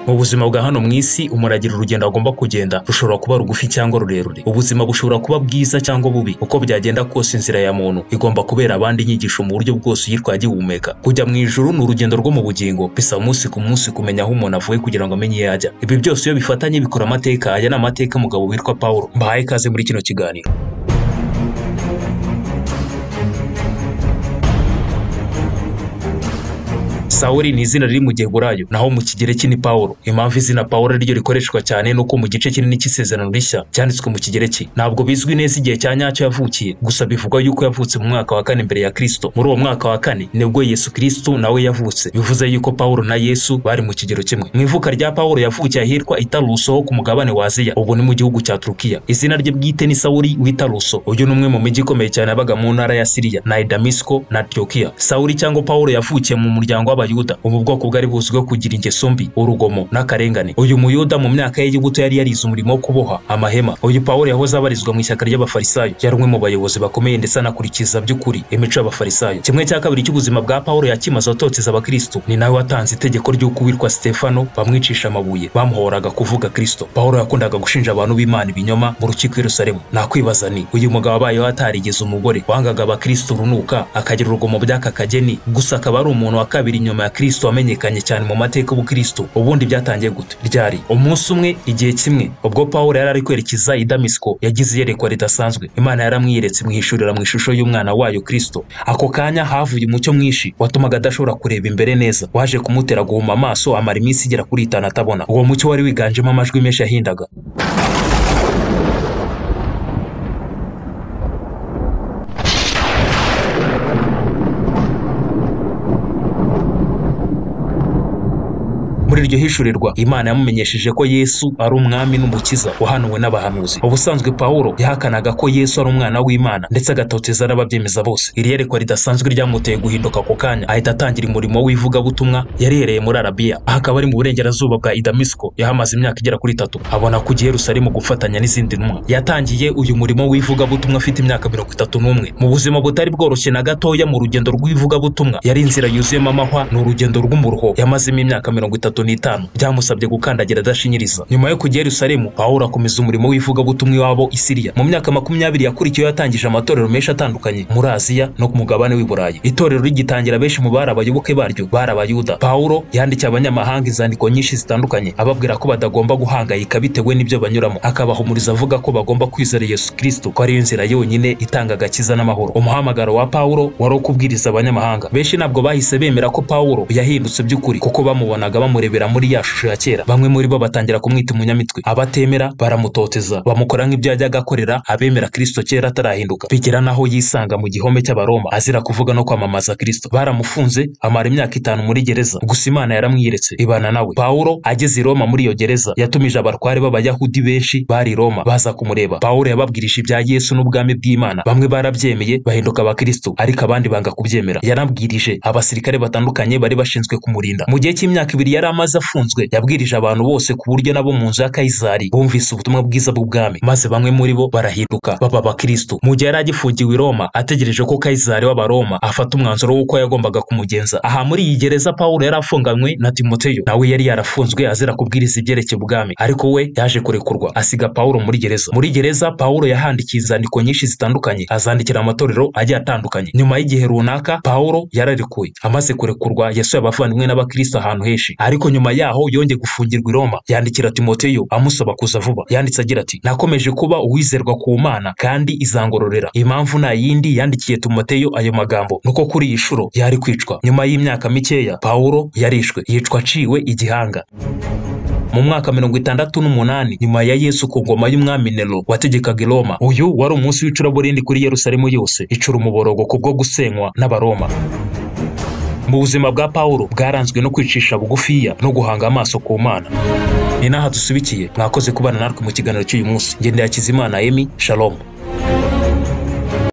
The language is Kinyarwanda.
mu buzima bwa hano mu isi umuntu agira urugendo agomba kugenda rushobora kuba rugufi cyangwa rurerure ubuzima bushobora kuba bwiza cyangwa bubi uko byagenda kose inzira ya muntu igomba kubera abandi inyigisho mu buryo bwose uyitwaye agihumeka kujya mu ijuru ni urugendo rwo mu bugingo bisaba umunsi ku munsi kumenya aho umuntu avuye kugira ngo amenye iyo ajya ibi byose iyo bifatanye bikora amateka aya ni amateka umugabo witwa paul mbahaye ikaze muri kino kiganiro sawuri ni izina riri mu giheburayo naho mu kigereki ni pawulo impamvu izina pawulo ariryo rikoreshwa cyane ni uko mu gice kinini cy'isezerano rishya cyanditswe mu kigereki ntabwo bizwi neza igihe cya nyacyo yavukiye gusa bivugwa yuko yavutse mu mwaka wa kane mbere ya kirisito muri uwo mwaka wa kane nibwo yesu kirisito nawe yavutse bivuze yuko pawulo na yesu bari mu kigero kimwe mu ivuka rya pawulo yavukiye ahitwa itaruso ho ku mugabane wa aziya ubu ni mu gihugu cya turukiya izina rye bwite ni sawuri w'itaruso uyu ni umwe mu mijyi ikomeye cyane yabaga mu ntara ya siriya na idamisiko na antiyokiya sawuri cyangwa pawulo yavukiye mu muryango w'aba abayuda ubu bwoko bwari buzwiho kugira ingeso mbi urugomo n'akarengane uyu muyuda mu myaka ye y'ubuto yari yarize umurimo wo kuboha amahema uyu pawulo yahoze abarizwa mu ishyaka ry'abafarisayo yari umwe mu bayobozi bakomeye ndetse anakurikiza by'ukuri imico y'abafarisayo kimwe cya kabiri cy'ubuzima bwa pawulo yakimaze atoteza abakristo ni nawe watanze itegeko ry'uko uwitwa stefano bamwicisha amabuye bamuhoraga kuvuga kristo pawulo yakundaga gushinja abantu b'imana ibinyoma mu rukiko i yerusalemu nakwibaza ni uyu mugabo abayeho atarigeze umugore wangaga abakristo urunuka akagira urugomo by'aka kageni gusa akaba ari umuntu wa kabiri nyuma ya kirisito wamenyekanye cyane mu mateka y'ubukristo ubundi byatangiye gute ryari umunsi umwe igihe kimwe ubwo paul yari ari kwerekeza i damisiko yagize iyerekwa ridasanzwe imana yaramwiyeretse mwihishurira mu ishusho y'umwana wayo kirisito ako kanya havuye umucyo mwinshi watumaga adashobora kureba imbere neza waje kumutera guhuma amaso amara iminsi igera kuri itanu atabona uwo mucyo wari wiganjemo amajwi menshi yahindaga muri iryo hishurirwa imana yamumenyesheje ko yesu ari umwami n'umukiza wahanuwe n'abahanuzi ubusanzwe pawulo yahakanaga ko yesu ari umwana w'imana ndetse agatoteza n'ababyemeza bose iri yerekwa ridasanzwe ryamuteye guhinduka ako kanya ahita atangira umurimo w'ivugabutumwa yarereye muri arabiya aha akaba ari mu burengerazuba bwa idamisiko yahamaze imyaka igera kuri itatu abona ku yerusalemu gufatanya n'izindi ntumwa yatangiye uyu murimo w'ivugabutumwa afite imyaka mirongo itatu n'umwe mu buzima butari bworoshye na gatoya mu rugendo rw'ivugabutumwa yari inzira yuzuyemo amahwa ni urugendo rw'umuruho yamazemo imyaka mirongo itatu n'itanu byamusabye gukandagira adashinyiriza nyuma yo kujya yerusalemu pawulo akomeza umurimo w'ivugabutumwa iwabo i siriya mu myaka makumyabiri yakurikiyeho yatangije amatorero menshi atandukanye muri aziya no ku mugabane w'i burayi itorero rigitangira benshi mu bari abayoboke baryo bari abayuda pawulo yandikiye abanyamahanga inzandiko nyinshi zitandukanye ababwira ko badagomba guhangayika bitewe n'ibyo banyuramo akabahumuriza avuga ko bagomba kwizera yesu kirisito ko ariyo nzira yonyine itanga agakiza n'amahoro umuhamagaro wa pawulo wari wo kubwiriza abanyamahanga benshi ntabwo bahise bemera ko pawulo yahindutse by'ukuri kuko bamubonaga bamurebera muri ya shusho ya kera bamwe muri bo batangira kumwita umunyamitwe abatemera baramutoteza bamukora nk'ibyo yajyaga akorera abemera kirisito kera atarahinduka bigera n'aho yisanga mu gihome cy'abaroma azira kuvuga no kwamamaza kirisito baramufunze amara imyaka itanu muri gereza gusa imana yaramwiyeretse ibana nawe pawulo ageze i roma muri iyo gereza yatumije abarware b'abayahudi benshi bari i roma baza kumureba pawulo yababwirije ibya yesu n'ubwami bw'imana bamwe barabyemeye bahinduka abakristo ariko abandi banga kubyemera yanabwirije abasirikare batandukanye bari bashinzwe kumurinda mu gihe cy'imyaka ibiri yari amaze amaze afunzwe yabwirije abantu bose ku buryo nabo mu nzu ya kayizari bumvise ubutumwa bwiza bw'ubwami maze bamwe muri bo barahinduka baba abakristo mu gihe yari agifungiwe i roma ategereje ko kayizari w'abaroma afata umwanzuro w'uko yagombaga kumugenza aha muri iyi gereza pawulo yari afunganywe na timoteyo nawe yari yarafunzwe azira kubwiriza ibyerekeye ubwami ariko we yaje kurekurwa asiga pawulo muri gereza muri gereza pawulo yahandikiye inzandiko nyinshi zitandukanye azandikira amatorero agiye atandukanye nyuma y'igihe runaka pawulo yararekuye amaze kurekurwa yasuye abavandimwe n'abakristo ahantu henshi ariko nyuma yaho yongeye gufungirwa i Roma yandikira Timoteyo amusaba kuza vuba yanditse agira ati nakomeje kuba uwizerwa ku mana kandi izangororera impamvu nta yindi yandikiye Timoteyo ayo magambo nuko kuri iyi shuro yari kwicwa nyuma y'imyaka mikeya Pawulo yarishwe yicwa aciwe igihanga mu mwaka mirongo itandatu n'umunani nyuma ya yesu ku ngoma y'umwami nero wategekaga i roma uyu wari umunsi w'icuraburindi kuri yerusalemu yose icura umuborogo kubwo gusenywa n'abaroma mu buzima bwa pawulo bwaranzwe no kwicisha bugufiya no guhanga amaso ku mana ni n'aha dusubikiye mwakoze kubana natwe mu kiganiro cy'uyu munsi ngendera kizimana emi shalomu